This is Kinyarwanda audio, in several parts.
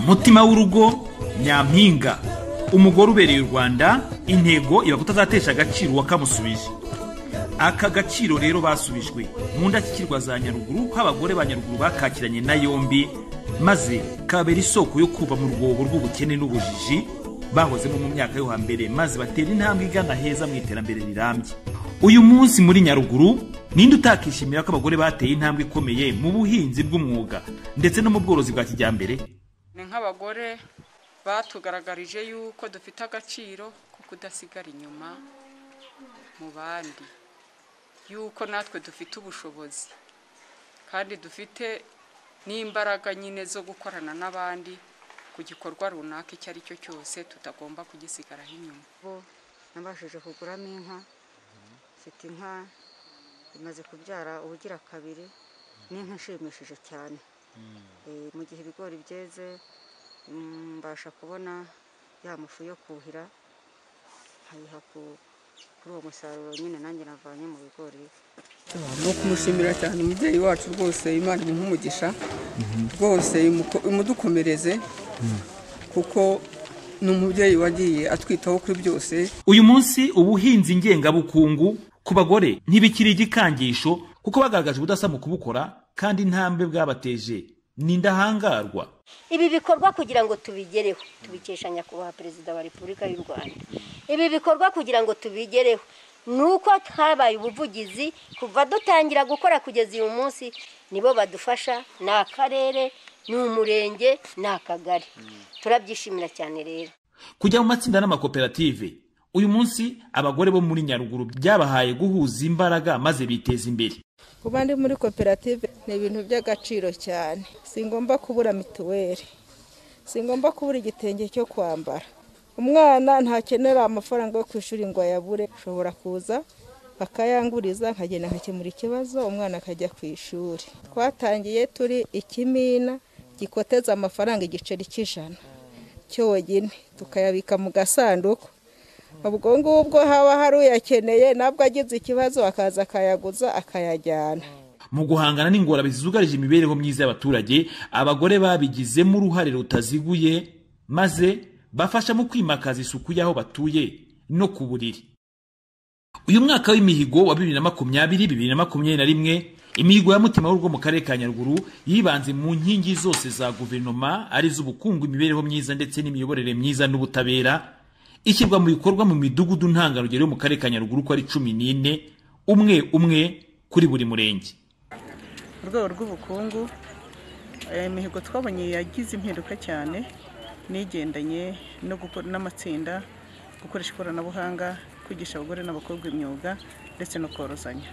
mutima w'urugo nyampinga umugore ubereye u rwanda intego iba kutazatesha agaciro uwakamusubije aka gaciro rero basubijwe mu ndashyikirwa za nyaruguru ko abagore ba nyaruguru bakakiranye na yombi maze kabera isoko yo kuva mu rwobo rw'ubukene n'ubujiji bahozemo mu myaka yo hambere maze batera intambwe igana heza mu iterambere rirambye uyu munsi muri nyaruguru ninde utakishimira ko abagore bateye intambwe ikomeye mu buhinzi bw'umwuga ndetse no mu bworozi bwa kijyambere ni nk'abagore batugaragarije yuko dufite agaciro ko kudasigara inyuma mu bandi yuko natwe dufite ubushobozi kandi dufite n'imbaraga nyine zo gukorana n'abandi ku gikorwa runaka icyo ari cyo cyose tutagomba kugisigaraho inyuma bo nabashije kuguramo inka mfite inka imaze kubyara ubugira kabiri n'inka ishimishije cyane Eh, mu gihe ibigori byeze mm, mbasha kubona ya mafu yo kuhira nkayiha ku- kuri uwo musaruro nyine nanjye navanye mu bigori ni ukumushimira cyane umubyeyi wacu rwose imana ni nk'umugisha rwose imuko- imudukomereze kuko ni umubyeyi wagiye atwitaho kuri byose uyu munsi ubuhinzi ngengabukungu ku bagore ntibikiri igikangisho kuko bagaragaje ubudasa mu kubukora kandi intambwe bwabateje ni indahangarwa ibi bikorwa kugira ngo tubigereho tubikesha nyakubahwa perezida wa repubulika y'u rwanda ibi bikorwa kugira ngo tubigereho ni uko habaye ubuvugizi kuva dutangira gukora kugeza uyu munsi nibo badufasha ni akarere ni umurenge ni akagari turabyishimira cyane rero kujya mu matsinda n'amakoperative uyu munsi abagore bo muri nyaruguru byabahaye guhuza imbaraga maze biteza imbere kuba ndi muri koperative ni ibintu by'agaciro cyane singomba kubura mituweli singomba kubura igitenge cyo kwambara umwana ntakenera amafaranga yo ku ishuri ngo ayabure ushobora kuza bakayanguriza nkagenda nkakemura ikibazo umwana akajya ku ishuri twatangiye turi ikimina gikoteza amafaranga igiceri cy'ijana cyonyine tukayabika mu gasanduku ubwo ngubwo haba hari uyakeneye nabwo agize ikibazo akaza akayaguza akayajyana mu guhangana n'ingorane zugarije imibereho myiza y'abaturage abagore babigizemo uruhare rutaziguye maze bafasha mu kwimakaza isuku y'aho batuye no ku buriri uyu mwaka w'imihigo wa bibiri na makumyabiri bibiri na makumyabiri na rimwe imihigo ya mutima w'urugo mu karere ka nyaruguru yibanze mu nkingi zose za guverinoma ari iz'ubukungu imibereho myiza ndetse n'imiyoborere myiza n'ubutabera ishyirwa mu bikorwa mu midugudu ntangarugero yo mu karere ka nyaruguru uko ari cumi n'ine umwe umwe kuri buri murenge mu rwego rw'ubukungu eh, imihigo twabonye yagize impinduka cyane n'igendanye no gukora n'amatsinda gukoresha ikoranabuhanga kwigisha abagore n'abakobwa imyuga ndetse no korozanya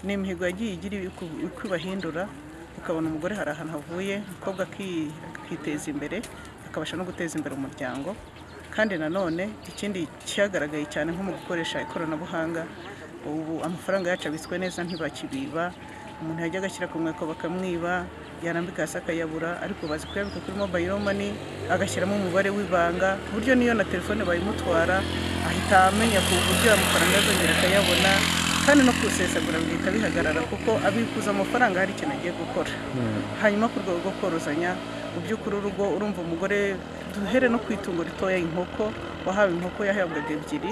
ni imihigo yagiye igira uko- uko ibahindura ukabona umugore hari ahantu havuye umukobwa aki- akiteza imbere akabasha no guteza imbere umuryango kandi nanone ikindi cyagaragaye cyane nko mu gukoresha ikoranabuhanga ubu amafaranga yacu abitswe neza ntibakibiba umuntu yajyaga ashyira ku mweko bakamwiba yarambika hasi akayabura ariko bazi kuyabika kuri mobayiro mani agashyiramo umubare w'ibanga ku buryo n'iyo na telefone bayimutwara ahita amenya ku buryo amafaranga azongera akayabona kandi no kusesagura bihita bihagarara kuko abikuza amafaranga hari ikintu agiye gukora hanyuma ku rwego rwo korozanya mu by'ukuri urugo urumva umugore duhere no ku itungo ritoya inkoko wahawe inkoko yahabwaga ebyiri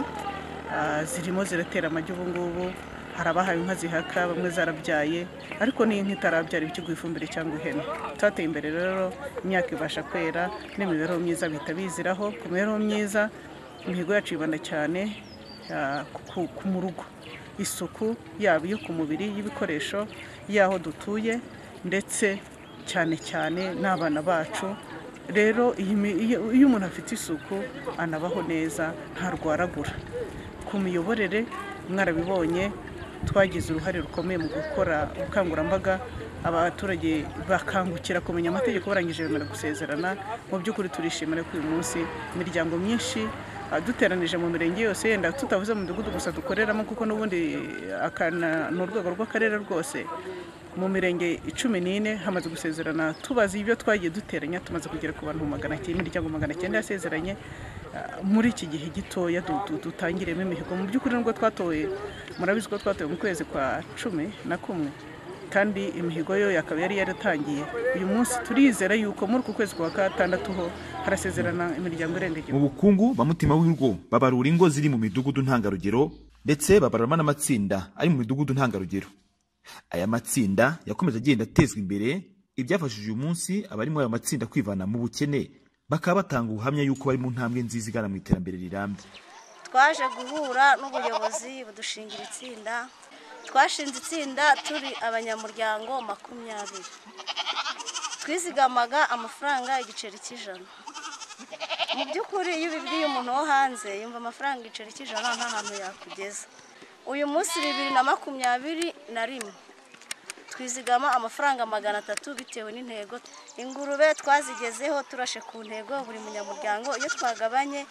Ah, zirimo ziratera amagi ubu ngubu hari abahawe inka zihaka bamwe zarabyaye ariko n'iyo nka itarabyara iba ikiguha ifumbire cyangwa ihene twateye imbere rero imyaka ibasha kwera n'imibereho myiza bihita biziraho ku mibereho myiza imihigo yacu yibanda cyane ah, ku- ku- mu rugo isuku yaba iyo ku mubiri y'ibikoresho y'aho dutuye ndetse cyane cyane n'abana bacu rero iyi mi- iyo iyo umuntu afite isuku anabaho neza ntarwaragura ku miyoborere mwarabibonye twagize uruhare rukomeye mu gukora ubukangurambaga abaturage bakangukira kumenya amategeko barangije bemera gusezerana mu by'ukuri turishimira ko uyu munsi imiryango myinshi ah, duteranije mu mirenge yose yenda tutavuze mu mudugudu gusa dukoreramo kuko n'ubundi eh, akana- ni urwego rw'akarere rwose mu mirenge cumi n'ine hamaze gusezerana tubazi ibyo twagiye duteranya tumaze kugera ku bantu magana cyenda imiryango magana cyenda yasezeranye ah, muri iki gihe gitoya du- du- dutangiremo imihigo mu by'ukuri nubwo twatoye murabizi ko twatoye mu kwezi kwa cumi na kumwe kandi imihigo yo akaba yari yaratangiye uyu munsi turizera yuko muri uku kwezi kwa gatandatu ho harasezerana imiryango irenga igihumbi mu bukungu ba mutima w'urugo babarura ingo ziri mu midugudu ntangarugero ndetse babaruramo n'amatsinda ari mu midugudu ntangarugero aya matsinda yakomeje agenda atezwa imbere ibyafashije uyu munsi abari muri ayo matsinda kwivana mu bukene bakaba batanga ubuhamya y'uko bari mu ntambwe nziza igana mu iterambere rirambye twaje guhura n'ubuyobozi budushingira itsinda twashinze itsinda turi abanyamuryango makumyabiri twizigamaga amafaranga igiceri cy'ijana mu by'ukuri iyo ubibwiye umuntu wo hanze yumva amafaranga igiceri cy'ijana nta hantu yakugeza uyu munsi bibiri na makumyabiri na rimwe twizigama amafaranga magana atatu bitewe n'intego ingurube twazigezeho turashe ku ntego buri munyamuryango iyo twagabanye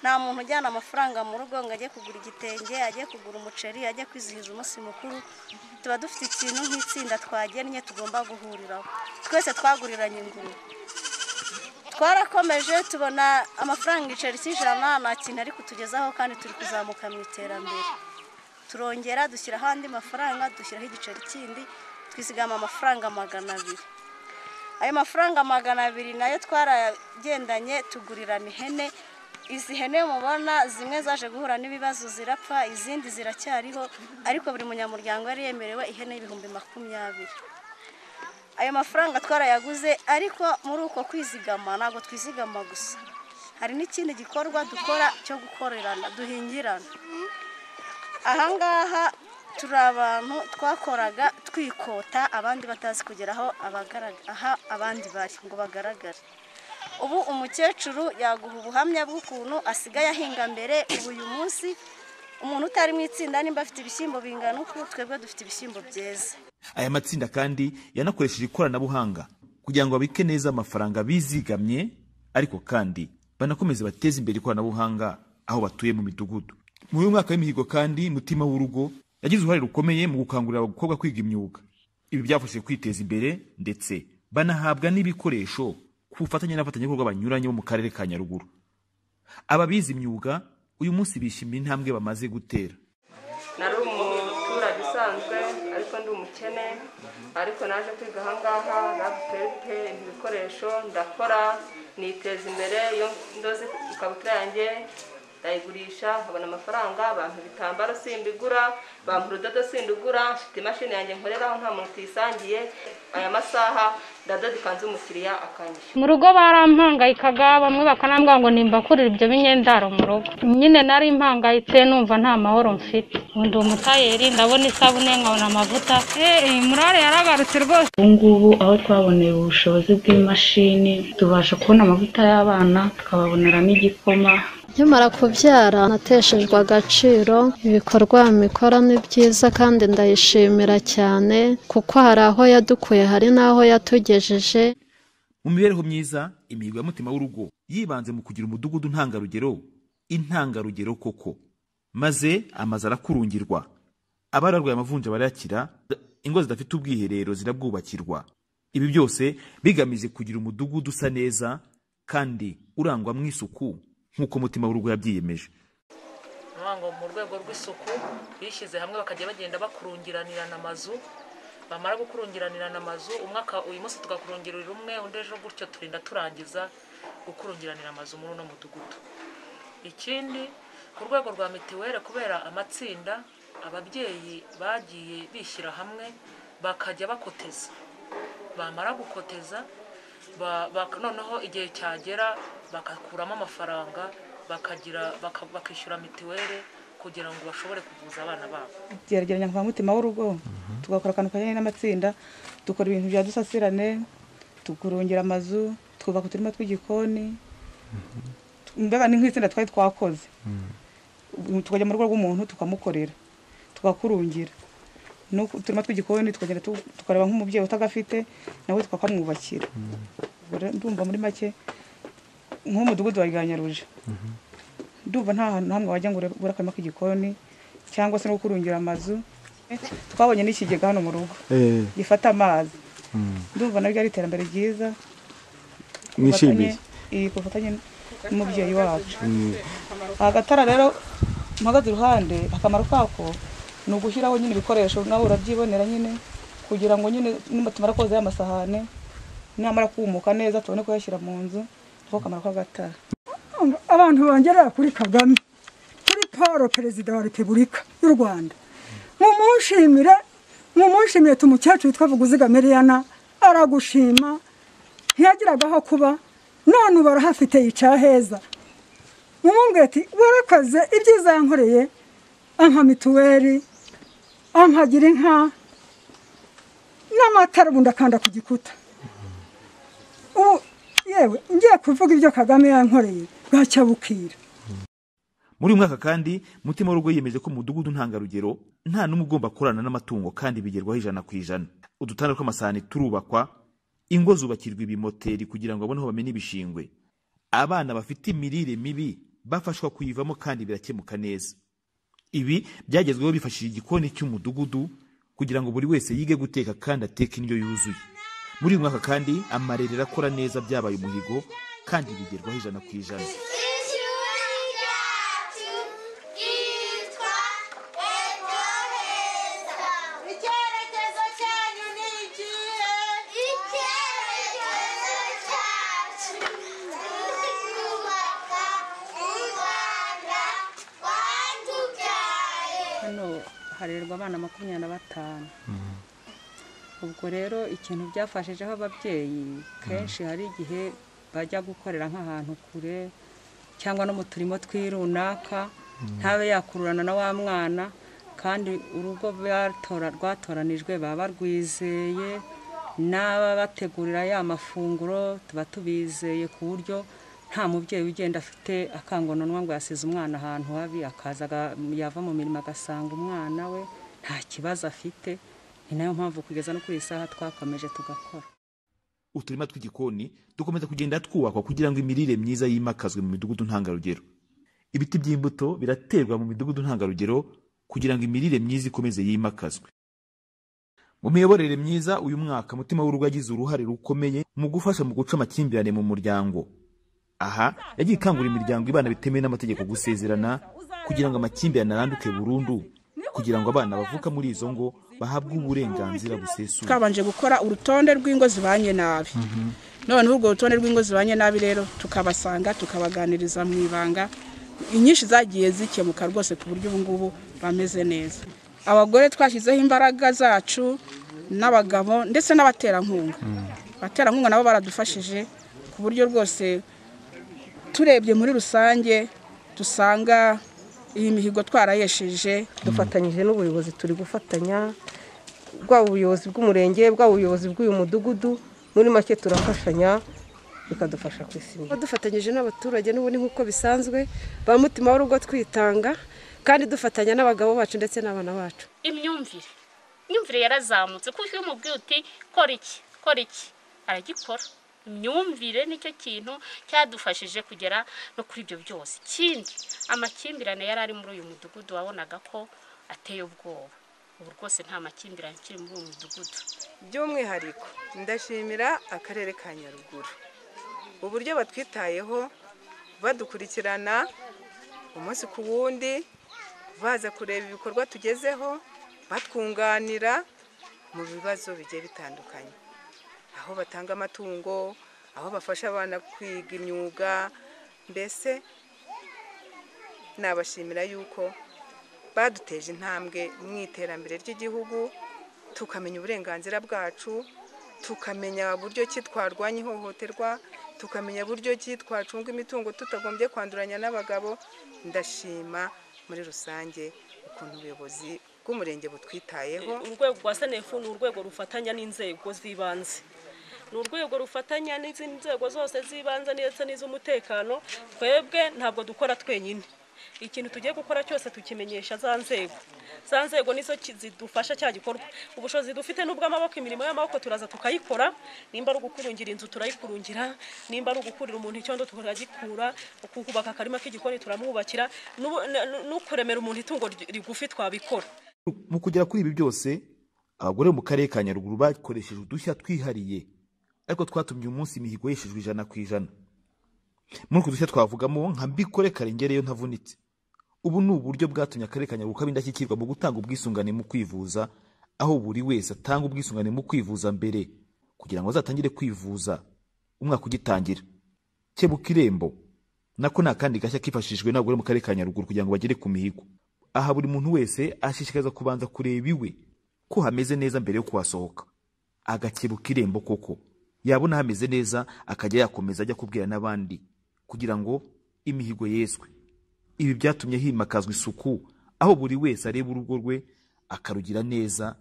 nta muntu ujyana amafaranga mu rugo ngo ajye kugura igitenge ajye kugura umuceri ajye kwizihiza umunsi mukuru tuba dufite ikintu nk'itsinda twagennye tugomba guhuriraho twese twaguriranye ingurube twarakomeje tubona amafaranga igiceri cy'ijana nta kintu ari kutugezaho kandi turi kuzamuka mu iterambere turongera dushyiraho andi mafaranga dushyiraho igiceri kindi twizigama amafaranga magana abiri ayo mafaranga magana abiri nayo twaragendanye tugurirana ihene izi hene mubona zimwe zaje guhura n'ibibazo zirapfa izindi ziracyariho ariko buri munyamuryango yari yemerewe ihene y'ibihumbi makumyabiri ayo mafaranga twarayaguze ariko muri uko kwizigama ntabwo twizigama gusa hari n'ikindi gikorwa dukora cyo gukorerana duhingirana ahangaha turi abantu twakoraga twikota abandi batazi kugera aho abagaraga- aha abandi bari ngo bagaragare ubu umukecuru yaguha ubuhamya bw'ukuntu asigaye ahinga mbere ubu uyu munsi umuntu utari mu itsinda nimba afite ibishyimbo bingana uku twebwe dufite ibishyimbo byeze aya matsinda kandi yanakoresheje ikoranabuhanga kugira ngo babike neza amafaranga bizigamye ariko kandi banakomeze bateze imbere ikoranabuhanga aho batuye mu midugudu muri uyu mwaka w'imihigo kandi mutima w'urugo yagize uruhare rukomeye mu gukangurira abakobwa kwiga imyuga ibi byafashije kwiteza imbere ndetse banahabwa n'ibikoresho ku bufatanye n'abafatanyabikorwa banyuranye bo mu karere ka nyaruguru ababize imyuga uyu munsi bishimira intambwe bamaze gutera nari umuturage usanzwe ariko ndi umukene ariko naje kwiga ahangaha rabupepe ibikoresho ndakora niteza imbere iyo ndoze ikabutura yanjye ndayigurisha nkabona amafaranga bampa ibitambaro simbigura bampa urudodo sindugura mfite imashini yanjye nkoreraho nta muntu tuyisangiye aya masaha ndadoda ikanzu umukiriya akanyishyura mu rugo barampangayikaga bamwe bakanambwira ngo nimbakurire ibyo binyendaro mu rugo nyine nari mpangayitse numva nta mahoro mfite ubu ndi umutayeri ndabona isabune nkabona amavuta eh murare yaragarutse rwose ubu ngubu aho twaboneye ubushobozi bw'imashini tubasha kubona amavuta y'abana tukababoneramo igikoma nkimara kubyara nateshejwe agaciro ibikorwa mikora ni byiza kandi ndayishimira cyane kuko hari aho yadukuye hari n'aho yatugejeje mu mibereho myiza imihigo ya mutima w'urugo yibanze mu kugira umudugudu ntangarugero intangarugero koko maze amazu arakurungirwa abararwaye amavunja barayakira ingo zidafite ubwiherero zirabwubakirwa ibi byose bigamije kugira umudugudu usa neza kandi urangwamo isuku nk'uko mutima w'urugo yabyiyemeje ngo mu rwego rw'isuku bishyize hamwe bakajya bagenda bakurungiranirana amazu bamara gukurungiranirana amazu umwaka uyu munsi tugakurungirira umwe undi ejo gutyo turinda turangiza gukurungiranira amazu muri uno mudugudu ikindi ku rwego rwa mitiweli kubera amatsinda ababyeyi bagiye bishyira hamwe bakajya bakoteza bamara gukoteza ba- bak- noneho igihe cyagera bagakuramo amafaranga bakagira baka- bakishyura mitiweli kugira ngo bashobore kuvuza abana babo gerageza nka mutima w'urugo tugakora akantu kajyanye n'amatsinda dukora ibintu bya dusasirane tukurongera amazu twubaka uturima tw'igikoni mbega ni nk'itsinda twari twakoze Ubu tukajya mu rugo rw'umuntu tukamukorera tugakurungira n'uturima tw'igikoni tukagenda tu- tukareba nk'umubyeyi utagafite nawe tukakamwubakira Ubwo rero ndumva muri make nk'umudugudu wa Ryanyaruje ndumva nta hantu na hamwe wajya ngo ure- ubure akarima k'igikoni cyangwa se no gukurungira amazu twabonye n'ikigega hano mu rugo gifata amazi ndumva nabyo ari iterambere ryiza Mwishimiye. Ku bufatanye- iyi, ku bufatanye n'umubyeyi wacu agatara rero mpagaze iruhande akamaro kako ni ugushyiraho nyine ibikoresho nawe urabyibonera nyine kugira ngo nyine nimba tumara koza ya masahane namara kumuka neza tubone kuyashyira mu nzu kuko kamara kw'agataha abantu bongera kuri kagame kuri paul perezida wa repubulika y'u rwanda mumushimire mumushimire tumukecuru witwa vuguziga miriyana aragushima ntiyagiraga aho kuba none ubu arahafite yicara heza mumubwire ati warakoze ibyiza yankoreye anka mituweli ankagira inka n'amatara ubundi akanda ku gikuta ubu yewe ngiye kuvuga ibyo kagame yankoreye bwacya bukira muri uyu mwaka kandi mutima w'urugo yiyemeje ko mu mudugudu ntangarugero nta n'umwe ugomba kurana n'amatungo kandi bigerwaho ijana ku ijana udutanda tw'amasahani turubakwa ingo zubakirwa ibimoteri kugira ngo babone aho bamena ibishingwe abana bafite imirire mibi bafashwa kuyivamo kandi birakemuka neza ibi byagezweho bifashishije igikoni cy'umudugudu kugira ngo buri wese yige guteka kandi ateke indyo yuzuye muri uyu mwaka kandi amarerero akora neza byabaye umuhigo kandi bigerwaho ijana ku ijana hano harerwa abana makumyabiri na batanu ubwo rero ikintu byafashijeho ababyeyi kenshi hari igihe bajya gukorera nk'ahantu kure cyangwa no mu turimo tw'irunaka ntabe yakururana na wa mwana kandi urugo batora rwatoranijwe baba rwizeye n'ababategurira ya mafunguro tuba tubizeye ku buryo nta mubyeyi ugenda afite akangononwa ngo yasize umwana ahantu habi akaza aga- yava mu mirimo agasanga umwana we nta kibazo afite ni nayo mpamvu kugeza no kuri iyi saha twakomeje tugakora uturima tw'igikoni dukomeza kugenda twubakwa kugira ngo imirire myiza yimakazwe mu midugudu ntangarugero ibiti by'imbuto biraterwa mu midugudu ntangarugero kugira ngo imirire myiza ikomeze yimakazwe mu miyoborere myiza uyu mwaka mutima w'urugo yagize uruhare rukomeye mu gufasha mu guca amakimbirane mu muryango aha yagiye ikangurira imiryango ibana bitemewe n'amategeko gusezerana kugira ngo amakimbirane aranduke burundu kugira ngo abana bavuka muri izo ngo bahabwe uburenganzira busesuye twabanje gukora urutonde rw'ingo zibanye nabi none urwo rutonde rw'ingo zibanye nabi rero tukabasanga tukabaganiriza mu ibanga inyinshi zagiye zikemuka rwose ku buryo ubu ngubu bameze neza abagore twashyizeho imbaraga zacu n'abagabo ndetse n'abaterankunga abaterankunga nabo baradufashije ku buryo rwose turebye muri rusange dusanga iyi mihigo twarayesheje dufatanyije n'ubuyobozi turi gufatanya bwaba ubuyobozi bw'umurenge bwaba ubuyobozi bw'uyu mudugudu muri make turafashanya bikadufasha ku isi Tuba dufatanyije n'abaturage n'ubundi nk'uko bisanzwe ba mutima w'urugo twitanga kandi dufatanya n'abagabo bacu ndetse n'abana bacu imyumvire imyumvire yarazamutse kuko iyo umubwiye uti kora iki kora iki aragikora imyumvire nicyo kintu cyadufashije kugera no kuri ibyo byose ikindi amakimbirane yari ari muri uyu mudugudu wabonaga ko ateye ubwoba ubu rwose nta makimbirane akiri muri uyu mudugudu by'umwihariko ndashimira akarere ka nyaruguru uburyo batwitayeho badukurikirana umunsi ku wundi baza kureba ibikorwa tugezeho batwunganira mu bibazo bigiye bitandukanye aho batanga amatungo aho bafasha abana kwiga imyuga mbese nabashimira yuko baduteje intambwe mu iterambere ry'igihugu tukamenya uburenganzira bwacu tukamenya buryo ki twarwanya ihohoterwa tukamenya buryo ki twacunga imitungo tutagombye kwanduranya n'abagabo ndashima muri rusange ukuntu ubuyobozi bw'umurenge butwitayeho urwego rwa senefu ni urwego rufatanya n'inzego z'ibanze ni urwego rufatanya n'izindi nzego zose z'ibanze ndetse n'iz'umutekano twebwe ntabwo dukora twenyine ikintu tugiye gukora cyose tukimenyesha za nzego za nzego nizo ki- zidufasha cya gikorwa ubushobozi dufite n'ubw'amaboko imirimo y'amaboko turaza tukayikora nimba ari ugukurungira inzu turayikurungira nimba ari ugukurira umuntu icyondo tukagikura ukubaka akarima k'igikoni turamwubakira n'ubu- n- no kuremera umuntu itungo ry- rigufi twabikora mu kugera kuri ibi byose abagore bo mu karere ka nyaruguru bakoresheje udushya twihariye ariko twatumye uyu munsi imihigo yeshejwe ijana ku ijana muri utwo dushya twavugamo nka mbikore karengereyo ntavunitse ubu ni uburyo bwatumye akarere ka nyaruguru kaba indashyikirwa mu gutanga ubwisungane mu kwivuza aho buri wese atanga ubwisungane mu kwivuza mbere kugira ngo azatangire kwivuza umwaka ugitangira kebuka irembo nako ni akandi gashya kifashishijwe n'abagore mu karere ka nyaruguru kugira ngo bagere ku mihigo aha buri muntu wese ashishikariza kubanza kureba iwe ko hameze neza mbere yo kuhasohoka agakebuka irembo koko yabona hameze neza akajya yakomeza ajya kubwira n'abandi kugira ngo imihigo yeswe ibi byatumye himakazwa isuku aho buri wese areba urugo rwe akarugira neza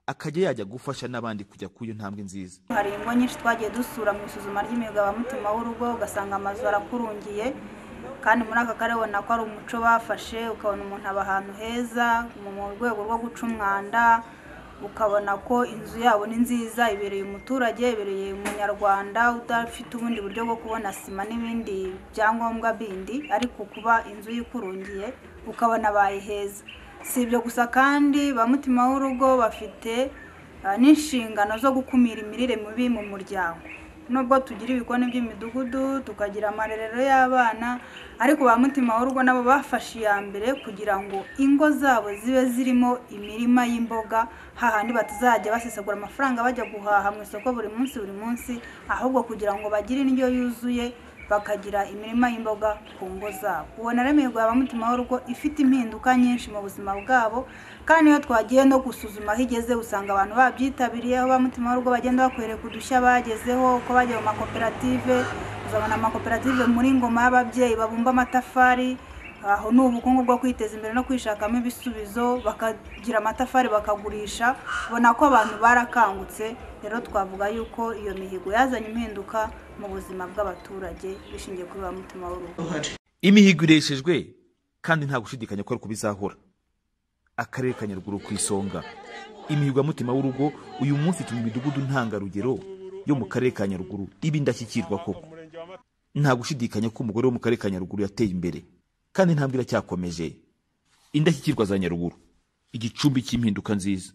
akajya yajya gufasha n'abandi kujya ku iyo ntambwe nziza hari ingo nyinshi twagiye dusura mu isuzuma ry'imigabamutima w'urugo ugasanga amazu arakurungiye kandi muri aka karere ubona ko ari umuco bafashe ukabona umuntu aba ahantu heza mu rwego rwo guca umwanda ukabona ko inzu yabo ni nziza ibereye umuturage ibereye umunyarwanda udafite ubundi buryo bwo kubona sima n'ibindi byangombwa bindi ariko kuba inzu yikurungiye ukabona bayiheza si ibyo gusa kandi ba mutima w'urugo bafite ah, n'inshingano zo gukumira imirire mibi mu muryango nubwo tugira ibikoni by'imidugudu tukagira amarerero y'abana ariko ba mutima w'urugo nabo bafashe iya mbere kugira ngo ingo zabo zibe zirimo imirima y'imboga hahandi batazajya basesagura amafaranga bajya guhaha mu isoko buri munsi buri munsi ahubwo kugira ngo bagire indyo yuzuye bakagira imirima y'imboga ku ngo zabo ubona rero imihigo ya ba mutima w'urugo ifite impinduka nyinshi mu buzima bwabo kandi iyo twagiye no gusuzuma aho igeze usanga abantu babyitabiriye aho ba mutima w'urugo bagenda bakwereka udushya bagezeho uko bagiye mu makoperative uzabona amakoperative muri ngoma y'ababyeyi babumba amatafari aho ni ubukungu bwo kwiteza imbere no kwishakamo ibisubizo bakagira amatafari bakagurisha ubona ko abantu barakangutse rero twavuga yuko iyo mihigo yazanye impinduka mu buzima bw'abaturage bishingiye kuri ba mutima w'urugo imihigo ireshejwe kandi nta gushidikanya ko ari uko bizahora akarere ka nyaruguru ku isonga imihigo ya mutima w'urugo uyu munsi ituma imidugudu ntangarugero yo mu karere ka nyaruguru iba indashyikirwa koko nta gushidikanya ko umugore wo mu karere ka nyaruguru yateye imbere kandi intambwe iracyakomeje indashyikirwa za nyaruguru igicumbi cy'impinduka nziza